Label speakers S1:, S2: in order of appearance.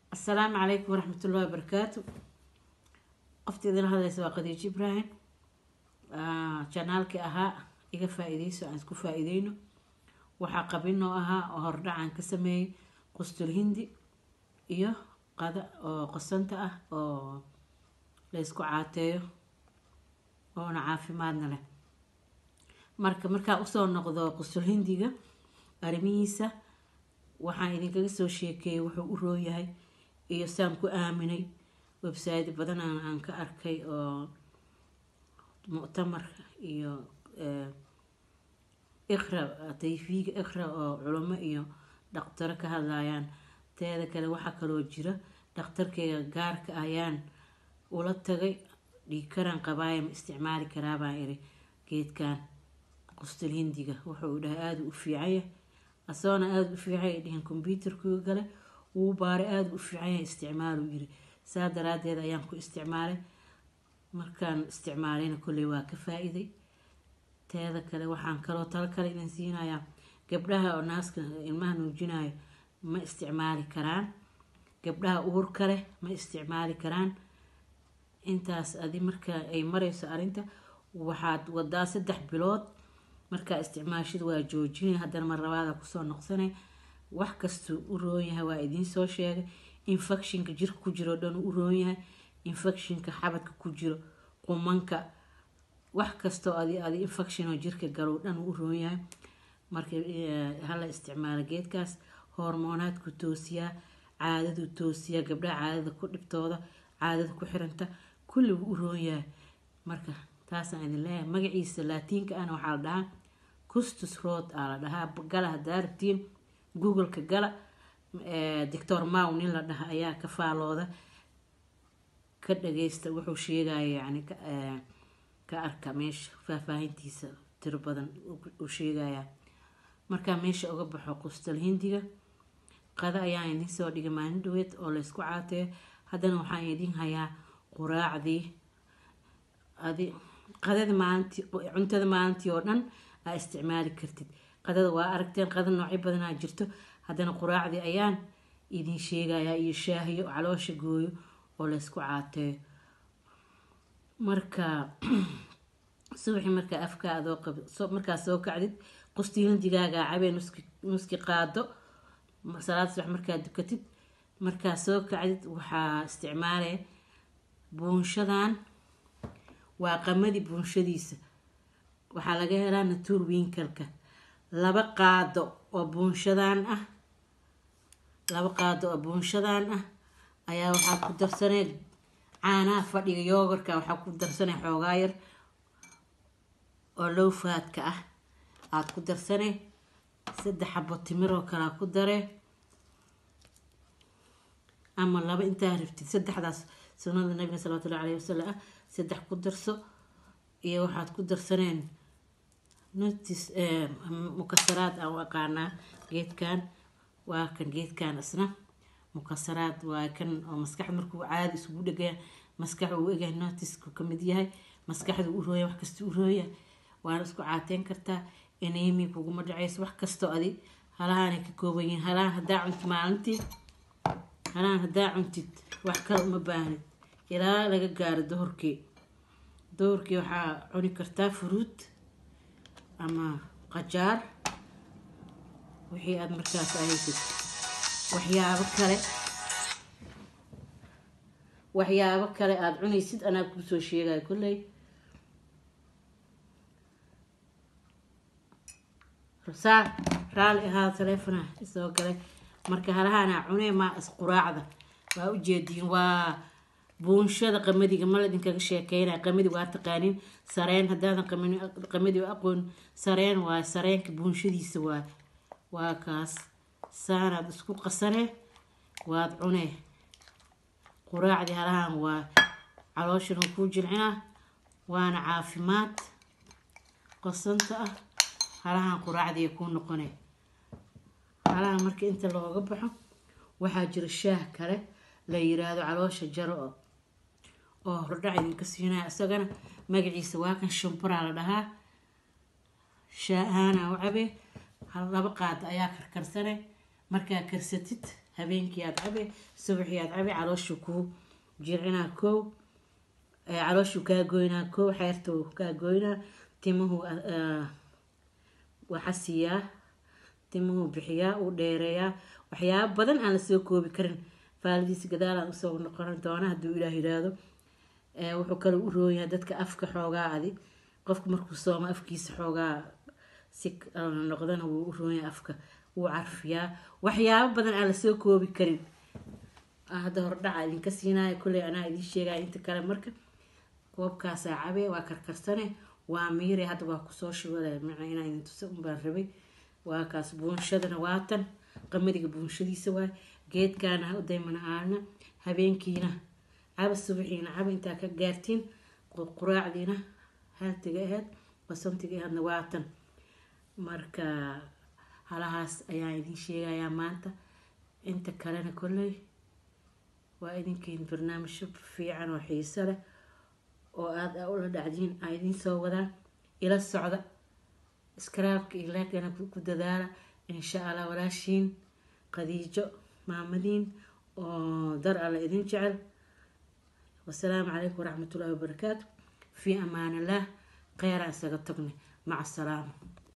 S1: asalaamu calaykum waraxmatullahi wabarakaatu qofta idin hadlaysa waa khadiijo ibraahim janaalkii ahaa iga faa-ideyso aan isku faa-ideyno waxaa qabinoo ahaa oo hordhacaan ka sameeyey qustul hindi iyo qada oo qosanta ah oo laysku caateeyo oona caafimaadna leh marka markaa usoo noqdo qustul hindiga arrimihiisa waxaan idinkaga soo sheekeeyay wuxuu u rooyahay iyo saan ku aaminay website badan aan ka arkay oo muctamar iyo iqra tayfiga iqra oo culamo iyo dhaqtaro ka hadlayaan teeda kale waxaa kaloo jira dhaqtarkeyga gaarka ayaan ula tagay dhiigkaraan qabaaya ma isticmaali karaa baan iri geedkan qustul hindiga wuxuu dhahay aada u fiicanya asagoona aada u fiicanya dhihin kombyuutarkuga gale wuu baaray aada u fiicanya isticmaalu yiri saa daraadeed ayaan ku isticmaalay markaan isticmaalayna kolley waa ka faa-iday teeda kale waxaan kaloo talo kale idin siinayaa gabdhaha oo naaska ilmaha nuujinayo ma isticmaali karaan gabdhaha uurka leh ma isticmaali karaan intaas adi marka ay mareyso arrinta waxaad wadaa saddex bilood markaa isticmaashada waa joojinay haddana mar labaada kusoo noqsanay wax kastuu u roon yahay waa idiin soo sheegay infectionka jirka ku jiro dhan u roon yahay infectionka xabadka ku jiro qumanka wax kastoo adi adi infectionoo jirka galow dhan u roon yahay marka hala isticmaalo geedkaas hormoonaadku toosiyaa caadadu toosiyaa gabdhaha caadada ku dhibtooda caadada ku xiranta kulligu u roon yahay marka taasaan idin leeyahay magaciisa laatiinka ahna waxaa la dhahaa custus road aa la dhahaa gala hadaa rabtiin googleka gala doctor maw nin la dhaha ayaa ka faalooda ka dhageysta wuxuu sheegaya yani ka arka meesha faahfaahintiisa tiro badan uu sheegaya markaa meesha uga baxo qustal hindiga qada ayaan idin soo dhigay maalin dhaweed oo laysku caateeyo haddana waxaan idin hayaa quraacdii adi qadada maalintii cuntada maalintii oo dhan aa isticmaali kartid qadada waa aragteen qada noocyo badanaa jirto haddana quraacdii ayaan idin sheegayaa iyo shaahiyo caloosha gooyo oo laysku caateeyo marka subaxii markaa afkaa adoo qab markaa soo kacdid qustii hindigaagaa cabee nuski nuski qaado salaad subax markaa dukatid markaa soo kacdid waxaa isticmaalaya buunshadan waa qamadii buunshadiisa waxaa laga helaa natuur winkalka laba qaado oo buunshadan ah laba qaado oo buunshadan ah ayaa waxaa ku darsanay caanaha fadhiga yoogarka waxaa ku darsanay xoogaa yar oo lowfaadka ah aada ku darsanay saddex xabo timiroo kalea ku daree ama laba intaa rabtid saddexdaas sunada nabiga salawatullahi alayhi wasalam ah saddex ku darso iyo waxaad ku darsaneen notis mukasaraad aan u aqaanaa geedkan waa kan geedkan isna mukasaraad waa kan oo maskaxda markuu caadi isugu dhegaya maskax uu egahay notisku kamid yahay maskaxda u rooya wax kasta u rooya waana isku caateyn kartaa enemi kuguma dhaceyso wax kastoo adi halahaanay ka kooban yihiin halahan haddaa cuntid maalintii halahan haddaa cuntid wax kale uma baahnid ilaa laga gaaro dohorkii dohorkii waxaa cuni kartaa furuud ama qajaar wixii aada markaas ahaysid waxyaabo kale waxyaabo kale aada cunaysid anaa kuusoo sheegaya kolley saa raali ahaa taleefona isoo galay marka halahaanaa cunee maa isquraacda waa ujeediin waa buunshada qamadiga ma ladinkaga sheekeynaya qamadi waa taqaanin sareen haddaadan qamadi aqoon sareen waay sareenka buunshadiisa waay waa kaas saanaad isku qasane waad cunee quraacdii halahaan waa calooshan kuu jilcinaa waana caafimaad qosanta ah halahaan quraacdii kuu noqone halahan marka inta looga baxo waxaa jira shaah kale la yiraahdo caloosha jaro oo oo hordhac idinka siinaya isagana magaciisa waa kan shumburaa la dhahaa shaah ahaana u cabee laba qaad ayaa karkarsane markaa karsatid habeenkii aad cabe subaxii aad cabe calooshu kuu jircinaa kow calooshu kaa goynaa kow xeerta kaa goynaa timuhu waxasiiyaa timuhu bixiyaa uu dheereeyaa waxyaaba badan aan lasoo koobi karin faalidiisa gadaalaan usoo noqon doona hadduu ilaah yiraahdo wuxuu kale u rooyahay dadka afka xoogaa adi qofka markuu sooma afkiisa xoogaa si noqdana wuu u rooyahay afka wuu carfiyaa waxyaabo badan aan lasoo koobi karin hadda hordhaca idinka siinaya kolley anaa idiin sheegaya inta kale marka koobkaasaa cabe waa karkarsane waa miire hadda waa kusoo shubada macna inaa idin tusa unbaan rabay waa kaas buunshadana waatan qamadiga buunshadiisa waay geedkaana daymana aana habeenkiina caba subaxiina caba intaa ka gaartiin quraacdiina haltiga aheyd basantiga aheydna waatan marka halahaas ayaan idin sheegayaa maanta inta kalena kolley waa idinkeyn barnaamijyo fiican oo xiiso leh oo aada ula dhacdiin aa idiin soo wadaan ila socda iskaraabka iyo leegana ku dadaala insha allah walaashiin khadiijo maamadiin oo dar alla idin jecel wasalaamu calaykum waraxmatullahi wabarakaatu fii amaan illah kheyra isaga tagnay maca asalaama